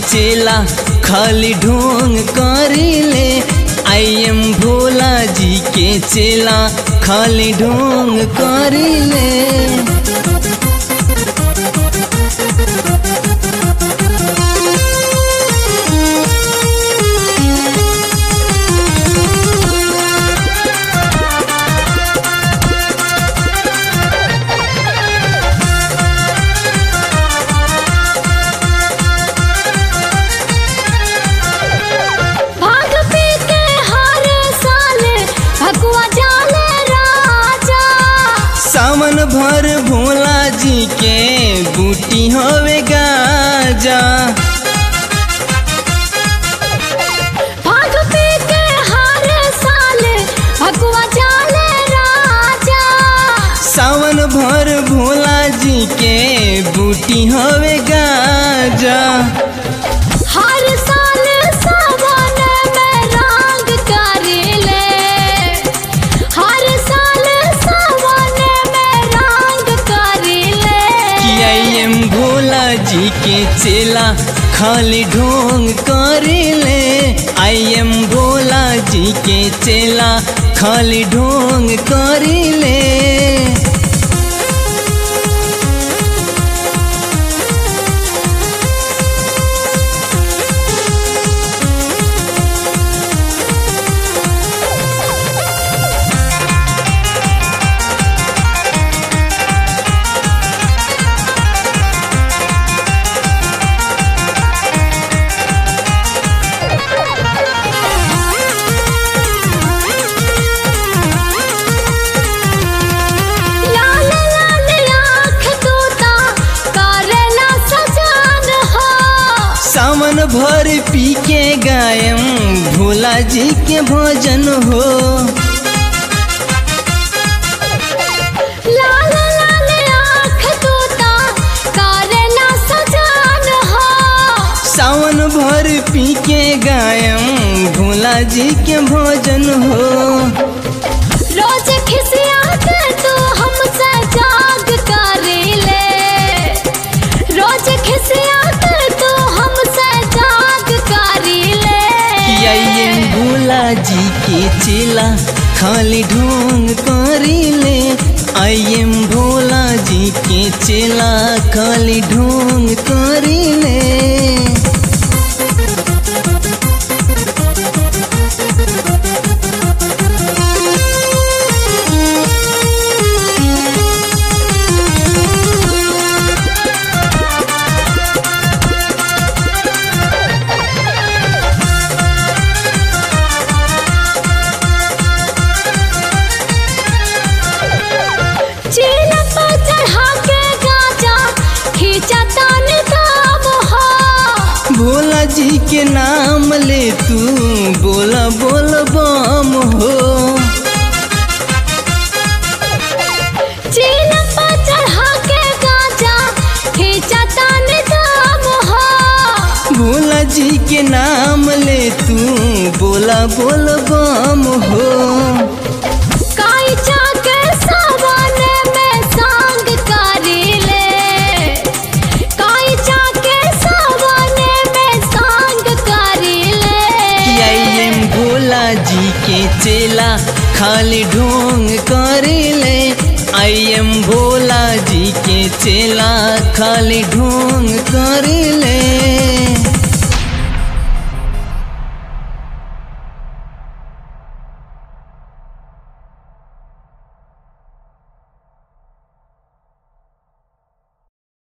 चेला खाली ढोंग करिले आई एम भोला जी के चेला खाली ढोंग करिले भाग पी के हर साल भगवा जाले राजा सावन भर भोला जी के बूटी होवे गाजा भाग पी के हर साल भगवा जाले राजा सावन भर भोला जी के बूटी होवे गाजा हर साल सावन में रंग करेले हर साल सावन में रंग करेले कि आई एम भोला जी के चेला खाली ढोंग करिले आई एम भोला जी के चेला खाली ढोंग करिले लाल लाल आँख तोता करेला सजान हो सावन भर पी के गायम भोला जी के भजन हो लाल लाल आँख तोता करेला सजान हो सावन भर पी के गायम भोला जी के भजन हो रोज खिसिया के तू हमसे जाग करेले रोज खिसिया के तू हमसे जाग करेले कि आई एम भोला जी के चेला खाली ढोंग करिले आई एम भोला जी के चेला खाली ढोंग करिले चीन पर चढ़ा के गाजा खींचा तान दाम हो भोला जी के नाम ले तू बोला बोल बम हो चीन पर चढ़ा के गाजा खींचा तान दाम हो भोला जी के नाम ले तू बोला बोल बम हो काई चाके सावन में सांग करीले काई चाके सावन में सांग करीले कि आई एम भोला जी के चेला खाली ढोंग करिले आई एम भोला जी के चेला खाली ढोंग करिले